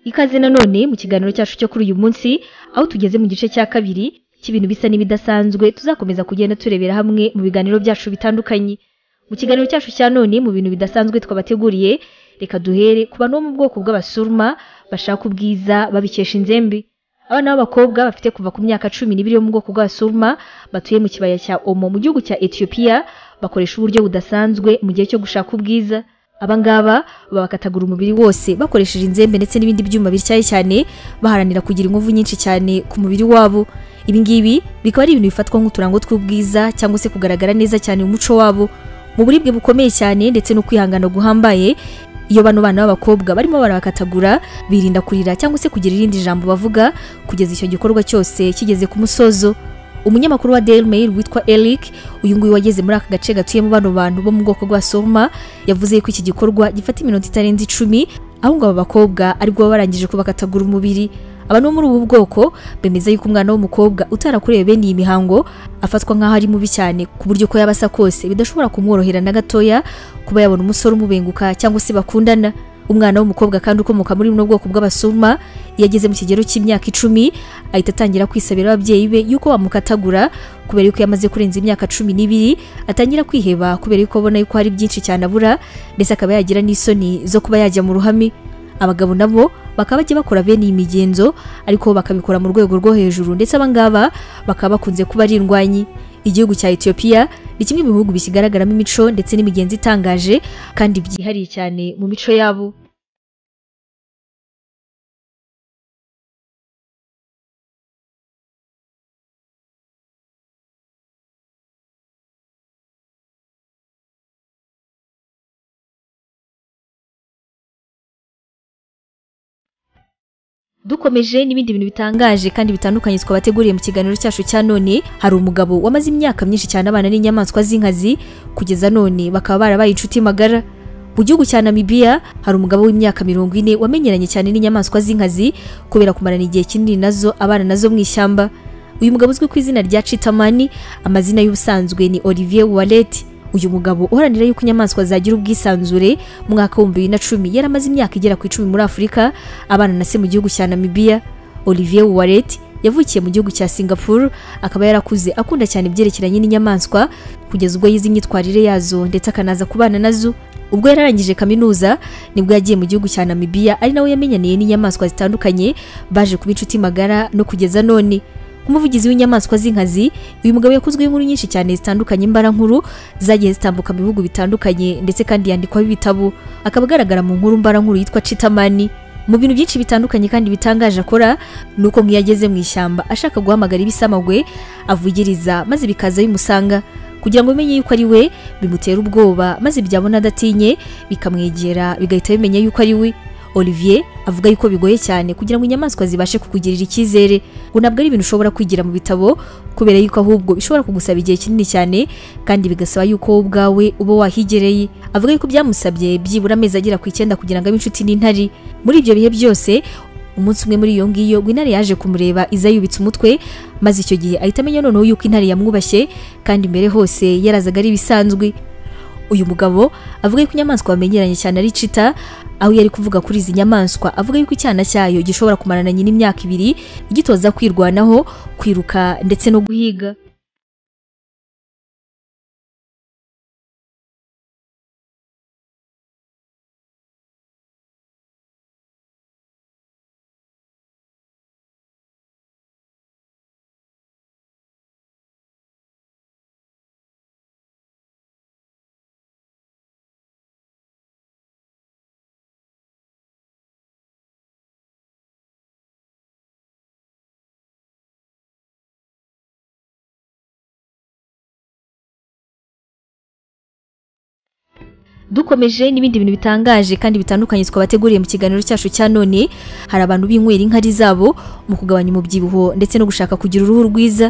Ikaze nanone mu kiganiro cyacu cyo kuri uyu munsi aho tugeze mu gice cya kabiri cy'ibintu bisa n'ibidasanzwe tuzakomeza kugenda turebera hamwe mu biganiro byacu bitandukanye mu kiganiro cyacu cya none mu bintu bidasanzwe twabateguriye reka duhere ku bantu bo mu bwoko bw'abasuruma bashaka ubwiza babikesha inzembe abana b'abakobwa bafite kuva ku myaka cumi n'ibiri yo mu bwoko bw'abasuruma batuye mu kibaya cya omo mu gihugu cya etiyopiya bakoresha uburyo budasanzwe mu gihe cyo gushaka ubwiza abangaba babakatagura umubiri wose bakoresheje inzembe ndetse n'ibindi byuma bityaye cyane baharanira kugira inkovu nyinshi cyane ku mubiri wabo ibi ngibi bikaba ari ibintu bifatwa nk'uturango tw'ubwiza cyangwa se kugaragara neza cyane mu muco wabo mu buribwe bukomeye cyane ndetse no kwihangana guhambaye iyo bano bana b'abakobwa barimo barakatagura birinda kurira cyangwa se kugira irindi jambo bavuga kugeza icyo gikorwa cyose kigeze ku musozo umunyamakuru wa Daily Mail witwa Eric uyu nguyu wageze muri aka gace gatuyemo bano bantu bo mu bwoko bwa Soma yavuze ko iki gikorwa gifata iminota itarenze icumi aho ngo aba bakobwa aribwo baba barangije kubakatagura umubiri abantu bo muri ubu bwoko bemeza yuko umwana w'umukobwa utarakorewe bene iyi mihango afatwa nk'aho ari mubi cyane ku buryo ko yaba asa kose bidashobora kumworohera na gatoya kuba yabona umusore umubenguka cyangwa se bakundana umwana w'umukobwa kandi ukomoka muri buno bwoko bw'abasuma iyo ageze mu kigero cy'imyaka icumi ahita atangira kwisabira ababyeyi be yuko bamukatagura kubera yuko yamaze kurenza imyaka cumi n'ibiri atangira kwiheba kubera yuko abona yuko hari byinshi cyane abura ndetse akaba yagira n'isoni zo kuba yajya mu ruhame abagabo nabo bakaba bajya bakora bene iyi migenzo ariko bakabikora mu rwego rwo hejuru ndetse abangaba bakaba bakunze kuba ari indwanyi igihugu cya etiyopiya ni kimwe mu bihugu bikigaragaramo imico ndetse n'imigenzo itangaje kandi byihariye cyane mu mico yabo dukomeje n'ibindi bintu bitangaje kandi bitandukanye twabateguriye mu kiganiro cyacu cya none hari umugabo wamaze imyaka myinshi cyane abana n'inyamaswa z'inkazi kugeza none bakaba barabaye inshuti magara mu gihugu cya namibiya hari umugabo w'imyaka mirongo ine wamenyeranye cyane n'inyamaswa z'inkazi kubera kumarana igihe kinini nazo abana nazo mu ishyamba uyu mugabo uzwi ku izina rya citamani amazina y'ubusanzwe ni olivier wallet uyu mugabo uharanira yuko inyamaswa zagira ubwisanzure mu mwaka w'ibihumbi bibiri na cumi yari amaze imyaka igera ku icumi muri afurika abana na se mu gihugu cya namibiya olivier waret yavukiye mu gihugu cya singapore akaba yarakuze akunda cyane ibyerekeranye n'inyamaswa kugeza ubwo yize imyitwarire yazo ndetse akanaza kubana nazo ubwo yari arangije kaminuza nibwo yagiye mu gihugu cya namibiya ari nawe yamenyaniye n'inyamaswa zitandukanye baje kuba inshuti magara no kugeza none nk'umuvugizi w'inyamaswa z'inkazi uyu mugabo yakozweho inkuru nyinshi cyane zitandukanye imbara nkuru zagiye zitambuka mu bihugu bitandukanye ndetse kandi yandikwaho ibitabo akaba agaragara mu nkuru mbara nkuru yitwa citamani mu bintu byinshi bitandukanye kandi bitangaje akora ni uko nk'iyo ageze mu ishyamba ashaka guhamagara ibisamagwe avugiriza maze bikaza bimusanga kugira ngo bimenye yuko ari we bimutera ubwoba maze byabona adatinye bikamwegera bigahita bimenya yuko ari we olivier avuga yuko bigoye cyane kugira ngo inyamaswa zibashe kukugirira icyizere ngo ntabwo ari ibintu ushobora kwigira mu bitabo kubera yuko ahubwo bishobora kugusaba igihe kinini cyane kandi bigasaba yuko wowe ubwawe uba wahigereye avuga yuko byamusabye byibura amezi agera ku icyenda kugira ngo abe inshuti n'intare muri ibyo bihe byose umunsi umwe muri iyo ngiyo ngo intare yaje kumureba iza yubitse umutwe maze icyo gihe ahita amenya noneho yuko intare yamwubashye kandi mbere hose yarazaga ari ibisanzwe uyu mugabo avuga yuko inyamaswa bamenyeranye cyane ari cita aho yari kuvuga kuri izi nyamaswa avuga yuko icyana cyayo gishobora kumarana nyina imyaka ibiri gitoza kwirwanaho kwiruka ndetse no guhiga dukomeje n'ibindi bintu bitangaje kandi bitandukanye twabateguriye mu kiganiro cyacu cya none hari abantu binywera inkari zabo mu kugabanya umubyibuho ndetse no gushaka kugira uruhu rwiza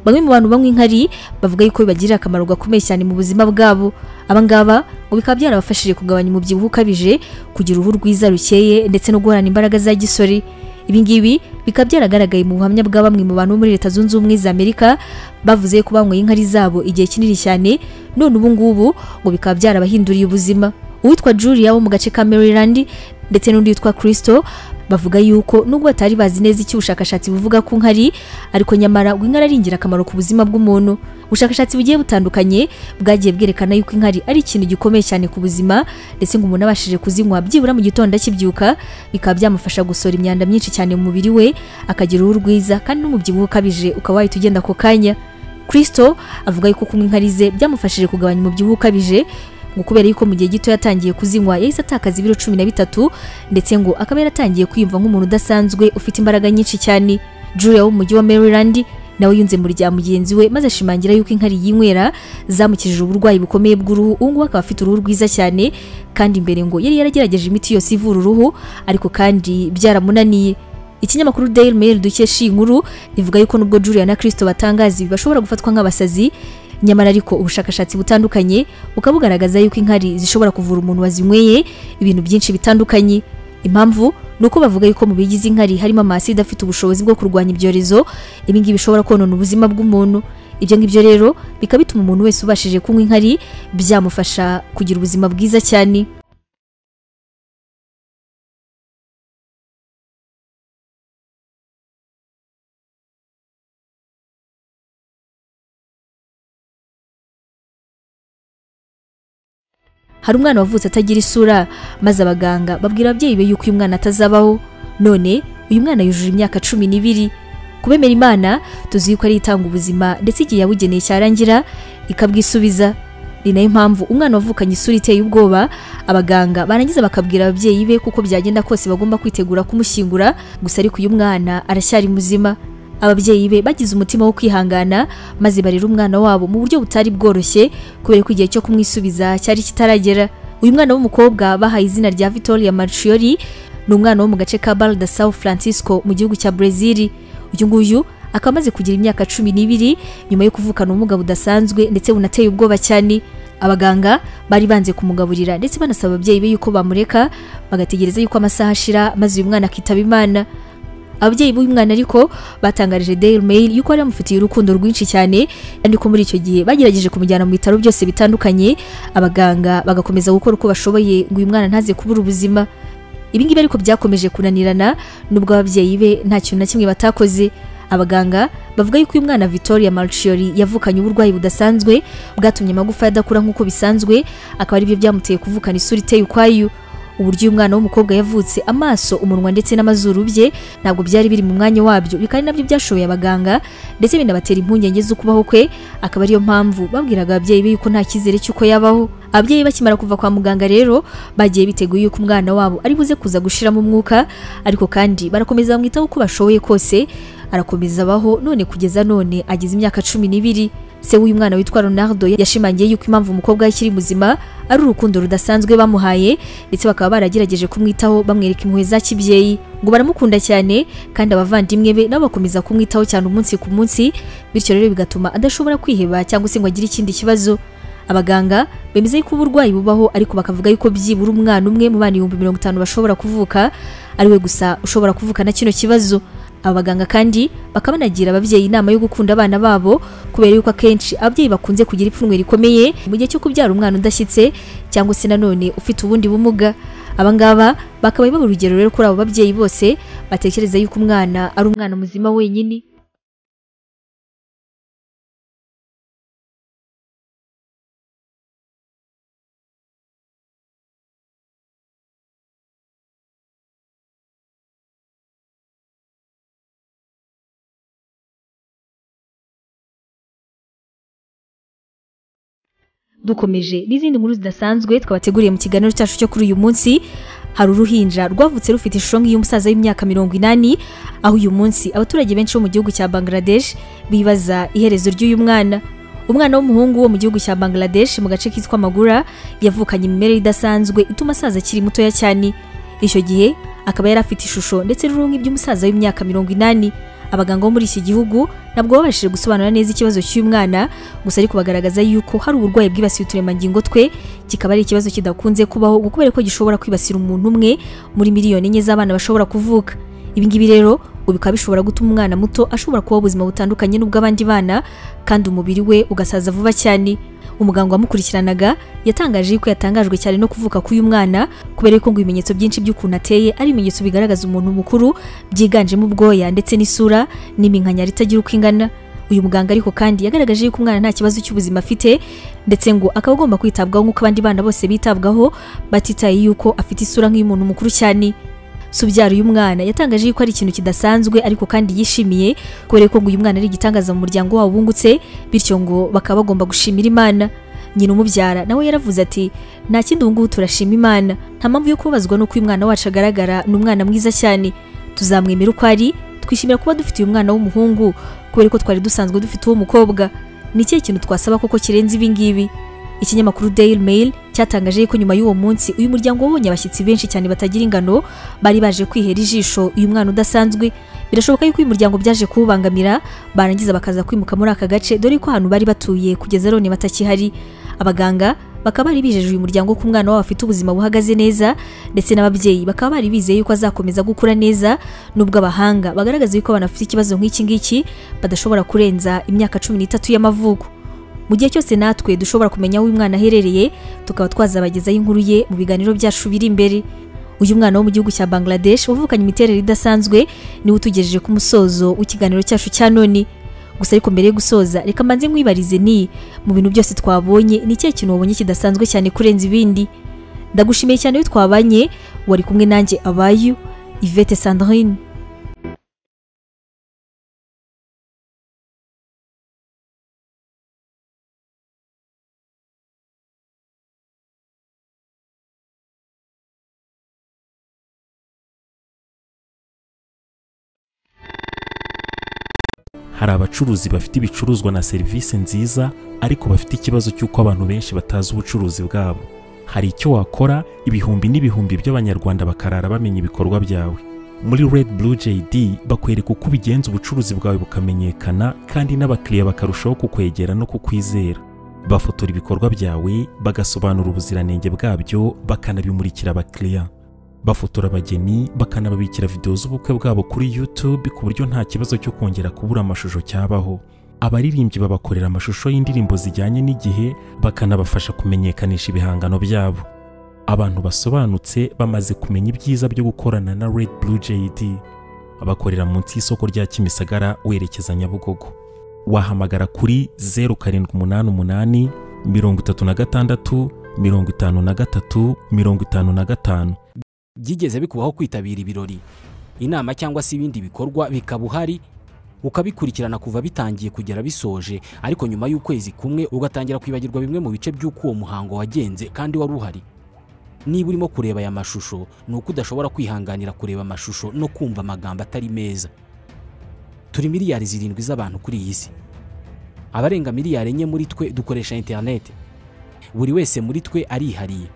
bamwe mu bantu banywa inkari bavuga yuko bibagirira akamaro gakomeye cyane mu buzima bwabo abangaba ngo bikaba byarabafashije kugabanya umubyibuho ukabije kugira uruhu rwiza rukeye ndetse no guhorana imbaraga za gisore ibingibi bikaba byaragaragaye mu buhamya bwa bamwe mu bantu bo muri leta zunze ubumwe za amerika bavuze ko banyweye inkari zabo igihe kinini cyane none ubu ngubu ngo bikaba byarabahinduriye ubuzima uwitwa julia wo mu gace ka maryland ndetse n'undi witwa kristo bavuga yuko nubwo batari bazi neza icyo ubushakashatsi buvuga ku nkari ariko nyamara ngo inkari ari ingirakamaro ku buzima bw'umuntu ubushakashatsi bugiye butandukanye bwagiye bwerekana yuko inkari ari ikintu gikomeye cyane ku buzima ndetse ngo umuntu abashije kuzinywa byibura mu gitondo akibyuka bikaba byamufasha gusohora imyanda myinshi cyane mu mubiri we akagira uruhu rwiza kandi n'umubyibuho ukabije ukaba wahita ugenda ako kanya kirisito avuga yuko kunywa inkari ze byamufashije kugabanya umubyibuho ukabije ngo kubera yuko mu gihe gito yatangiye kuzinywa yahise atakaza ibiro cumi na bitatu ndetse ngo akaba yaratangiye kwiyumva nk'umuntu udasanzwe ufite imbaraga nyinshi cyane julia wo mu mujyi wa maryland nawe yunze mu rya mugenzi we maze ashimangira yuko inkari yinywera zamukijije uburwayi bukomeye bw'uruhu ubu ngubu akaba afite uruhu rwiza cyane kandi imbere ngo yari yaragerageje imiti yose ivura uruhu ariko kandi byaramunaniye ikinyamakuru daily mail dukesha iyi nkuru rivuga yuko nubwo julia na kirisito batangaza ibi bashobora gufatwa nk'abasazi nyamara ariko ubushakashatsi butandukanye bukaba bugaragaza yuko inkari zishobora kuvura umuntu wazinyweye ibintu byinshi bitandukanye impamvu ni uko bavuga yuko mu bigize inkari harimo amaside afite ubushobozi bwo kurwanya ibyorezo ibi ngibi bishobora konona ubuzima bw'umuntu ibyo ngibyo rero bikaba bituma umuntu wese ubashije kunywa inkari byamufasha kugira ubuzima bwiza cyane hari umwana wavutse atagira isura maze abaganga babwira ababyeyi be yuko uyu mwana atazabaho none uyu mwana yujuje imyaka cumi n'ibiri kubemera imana tuzi yuko ari itanga ubuzima ndetse igihe yabugeneye cyarangira ikabwisubiza ni nayo mpamvu umwana wavukanye isura iteye ubwoba abaganga barangiza bakabwira ababyeyi be kuko byagenda kose bagomba kwitegura kumushyingura gusa ariko uyu mwana aracyari muzima ababyeyi be bagize umutima wo kwihangana maze barera umwana wabo mu buryo butari bworoshye kubera ko igihe cyo kumwisubiza cyari kitaragera uyu mwana w'umukobwa bahaye izina rya victoria marciori ni umwana wo mu gace ka bar de sao francisco mu gihugu cya brezil uyu nguyu akaba amaze kugira imyaka cumi n'ibiri nyuma yo kuvukana ubumuga budasanzwe ndetse bunateye ubwoba cyane abaganga bari banze kumugaburira ndetse banasaba ababyeyi be yuko bamureka bagategereza yuko amasaha ashira maze uyu mwana akitaba imana ababyeyi b'uyu mwana ariko batangarije Daily Mail yuko bari bamufitiye urukundo rwinshi cyane kandi ko muri icyo gihe bagerageje kumujyana mu bitaro byose bitandukanye abaganga bagakomeza gukora uko bashoboye ngo uyu mwana ntaze kubura ubuzima ibi ngibi ariko byakomeje kunanirana nubwo ababyeyi be nta kintu na kimwe batakoze abaganga bavuga yuko uyu mwana Victoria Marciori yavukanye uburwayi budasanzwe bwatumye amagufa adakura nk'uko bisanzwe akaba aribyo byamuteye kuvukana isura iteye ukwayo uburyo uyu mwana w'umukobwa yavutse amaso umunwa ndetse n'amazuru bye ntabwo byari biri mu mwanya wabyo bikaba ari nabyo byashoboye abaganga ndetse binabatera impungenge z'ukubaho kwe akaba ariyo mpamvu babwiraga ababyeyi be yuko nta cyizere cy'uko yabaho ababyeyi bakimara kuva kwa muganga rero bagiye biteguye yuko umwana wabo ari buze kuza gushiramo umwuka ariko kandi barakomeza bamwitaho uko bashoboye kose arakomeza abaho none kugeza none agize imyaka cumi n'ibiri se w'uyu mwana witwa Ronaldo yashimangiye yuko impamvu umukobwa we akiri muzima ari urukundo rudasanzwe bamuhaye ndetse bakaba baragerageje kumwitaho bamwereka impuhwe za kibyeyi ngo baramukunda cyane kandi abavandimwe be nabo bakomeza kumwitaho cyane umunsi ku munsi bityo rero bigatuma adashobora kwiheba cyangwa se ngo agire ikindi kibazo abaganga bemeza yuko uburwayi bubaho ariko bakavuga yuko byibura umwana umwe mu bana ibihumbi mirongo itanu bashobora kuvuka ari we gusa ushobora kuvukana kino kibazo abaganga kandi bakaba banagira ababyeyi inama yo gukunda abana babo kubera yuko akenshi ababyeyi bakunze kugira ipfunwe rikomeye mu gihe cyo kubyara umwana udashyitse cyangwa se nanone ufite ubundi bumuga abangaba bakaba baba urugero rero kuri abo babyeyi bose batekereza yuko umwana ari umwana muzima wenyine dukomeje n'izindi nkuru zidasanzwe twabateguriye mu kiganiro cyacu cyo kuri uyu munsi hari uruhinja rwavutse rufite ishusho nk'iy'umusaza w'imyaka mirongo inani aho uyu munsi abaturage benshi bo mu gihugu cya bangladesh bibaza iherezo ry'uyu mwana umwana w'umuhungu wo mu gihugu cya bangladesh mu gace kitwa magura yavukanye imimerere idasanzwe ituma asaza akiri mutoya cyane icyo gihe akaba yari afite ishusho ndetse n'uruhu nk'iby'umusaza w'imyaka mirongo inani abaganga bo muri iki gihugu ntabwo babashije gusobanura neza ikibazo cy'uyu mwana gusa ariko bagaragaza yuko hari uburwayi bwibasiye uturemangingo twe kikaba ari ikibazo kidakunze kubaho kubera ko gishobora kwibasira umuntu umwe muri miliyoni enye z'abana bashobora kuvuka ibi ngibi rero ngo bikaba bishobora gutuma umwana muto ashobora kubaho ubuzima butandukanye n'ubw'abandi bana kandi umubiri we ugasaza vuba cyane umuganga wamukurikiranaga yatangaje yuko yatangajwe cyane no kuvuka k'uyu mwana kubera yuko ngo ibimenyetso byinshi by'ukuntu ateye ari ibimenyetso bigaragaza umuntu mukuru byiganjemo ubwoya ndetse n'isura n'iminkanyari itagira uko ingana uyu muganga ariko kandi yagaragaje yuko umwana nta kibazo cy'ubuzima afite ndetse ngo akaba agomba kwitabwaho nk'uko abandi bana bose bitabwaho batitaye yuko afite isura nk'iy'umuntu mukuru cyane Subyara uyu mwana yatangaje yuko ari ikintu kidasanzwe ariko kandi yishimiye kubera ko ngo uyu mwana ari igitangaza mu muryango wabo bungutse bityo ngo bakaba bagomba gushimira imana nyina umubyara nawe yaravuze ati nta kindi ubu ngubu turashima imana nta mpamvu yo kubabazwa n'uko uyu mwana wacu agaragara ni umwana mwiza cyane tuzamwemera uko ari twishimira kuba dufite uyu mwana w'umuhungu kubera ko twari dusanzwe dufite uwo mukobwa ni ikihe kintu twasaba koko kirenze ibi ngibi ikinyamakuru Daily Mail cyatangaje ko nyuma y'uwo munsi uyu muryango wabonye abashyitsi benshi cyane batagira ingano bari baje kwihera ijisho uyu mwana udasanzwe birashoboka yuko uyu muryango byaje kuwubangamira barangiza bakaza kwimuka muri aka gace dore ko ahantu bari batuye kugeza none batakihari abaganga bakaba bari bijeje uyu muryango ko umwana wabo afite ubuzima buhagaze neza ndetse n'ababyeyi bakaba bari bizeye yuko azakomeza gukura neza nubwo abahanga bagaragaza yuko abana bafite ikibazo nk'iki ngiki badashobora kurenza imyaka cumi n'itatu y'amavuko mu gihe cyose natwe dushobora kumenya aho uyu mwana aherereye tukaba twazabagezaho inkuru ye mu biganiro byacu biri imbere uyu mwana wo mu gihugu cya Bangladesh wavukanye imiterere idasanzwe niwe utugejeje ku musozo w'ikiganiro cyacu cya none gusa ariko mbere yo gusoza reka mbanze nkwibarize ni mu bintu byose twabonye ni ikihe kintu wabonye kidasanzwe cyane kurenza ibindi ndagushimiye cyane iyo twabanye wari kumwe nanjye abayu Yvette Sandrine hari abacuruzi bafite ibicuruzwa na serivisi nziza ariko bafite ikibazo cy'uko abantu benshi batazi ubucuruzi bwabo hari icyo wakora ibihumbi n'ibihumbi by'abanyarwanda bakarara bamenya ibikorwa byawe muri red blue jd bakwereka uko ubigenza ubucuruzi bwawe bukamenyekana kandi n'abakiriya bakarushaho kukwegera no kukwizera bafotora ibikorwa byawe bagasobanura ubuziranenge bwabyo bakanabimurikira abakiriya bafotora abageni bakanababikira videwo z'ubukwe bwabo kuri YouTube ku buryo nta kibazo cyo kongera kubura amashusho cyabaho abaririmbyi babakorera amashusho y'indirimbo zijyanye n'igihe bakanabafasha kumenyekanisha ibihangano byabo abantu basobanutse bamaze kumenya ibyiza byo gukorana na Red Blue JD abakorera munsi y'isoko rya Kimisagara werekeza Nyabugogo wahamagara kuri 0788 36 53 55 byigeze bikubaho kwitabira ibirori inama cyangwa se ibindi bikorwa bikaba uhari ukabikurikirana kuva bitangiye kugera bisoje ariko nyuma y'ukwezi kumwe ugatangira kwibagirwa bimwe mu bice by'uko uwo muhango wagenze kandi wari uhari niba urimo kureba aya mashusho ni uko udashobora kwihanganira kureba amashusho no kumva amagambo atari meza turi miliyari zirindwi z'abantu kuri iyi si abarenga miliyari enye muri twe dukoresha interineti buri wese muri twe arihariye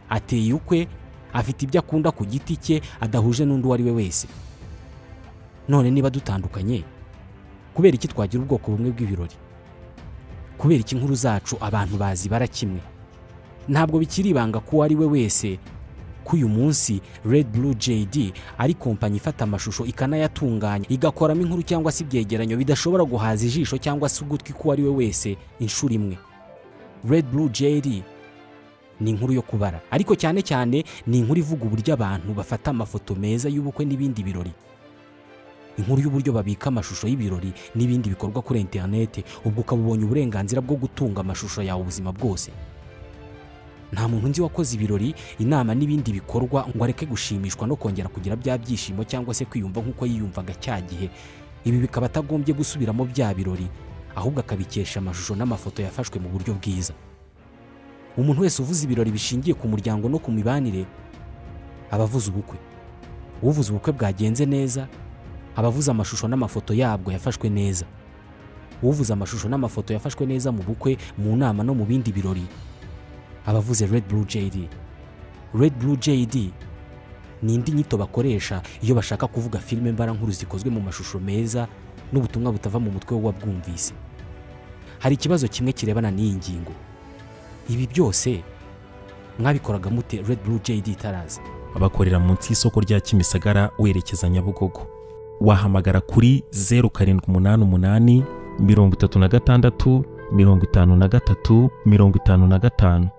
ateye ukwe afite ibyo akunda ku giti cye adahuje n'undi uwo ari we wese none niba dutandukanye kubera iki twagira ubwoko bumwe bw'ibirori kubera iki inkuru zacu abantu bazi bara kimwe ntabwo bikiri ibanga ko uwo ari we wese ko uyu munsi Red Blue JD ari kompanyi ifata amashusho ikanayatunganya igakoramo inkuru cyangwa se ibyegeranyo bidashobora guhaza ijisho cyangwa se ugutwi k'uwo ari we wese inshuro imwe Red Blue JD ni inkuru yo kubara ariko cyane cyane ni inkuru ivuga uburyo abantu bafata amafoto meza y'ubukwe n'ibindi birori inkuru y'uburyo babika amashusho y'ibirori n'ibindi bikorwa kuri interinete ubwo ukaba ubonye uburenganzira bwo gutunga amashusho yawe ubuzima bwose nta muntu nzi wakoze ibirori inama n'ibindi bikorwa ngo areke gushimishwa no kongera kugira bya byishimo cyangwa se kwiyumva nk'uko yiyumvaga cya gihe ibi bikaba atagombye gusubiramo bya birori ahubwo akabikesha amashusho n'amafoto yafashwe mu buryo bwiza umuntu wese uvuze ibirori bishingiye ku muryango no ku mibanire aba avuze ubukwe uvuze ubukwe bwagenze neza aba avuze amashusho n'amafoto yabwo yafashwe neza uvuze amashusho n'amafoto yafashwe neza mu bukwe mu nama no mu bindi birori aba avuze Red Blue JD Red Blue JD ni indi nyito bakoresha iyo bashaka kuvuga filime mbarankuru zikozwe mu mashusho meza n'ubutumwa butava mu mutwe w'uwabwumvise hari ikibazo kimwe kirebana n'iyi ngingo ibi byose mwabikoraga mute Red Blue JD itaraza abakorera munsi y'isoko rya Kimisagara werekeza Nyabugogo wahamagara kuri 0788 36 mirongo itanu na gatatu mirongo itanu na gatanu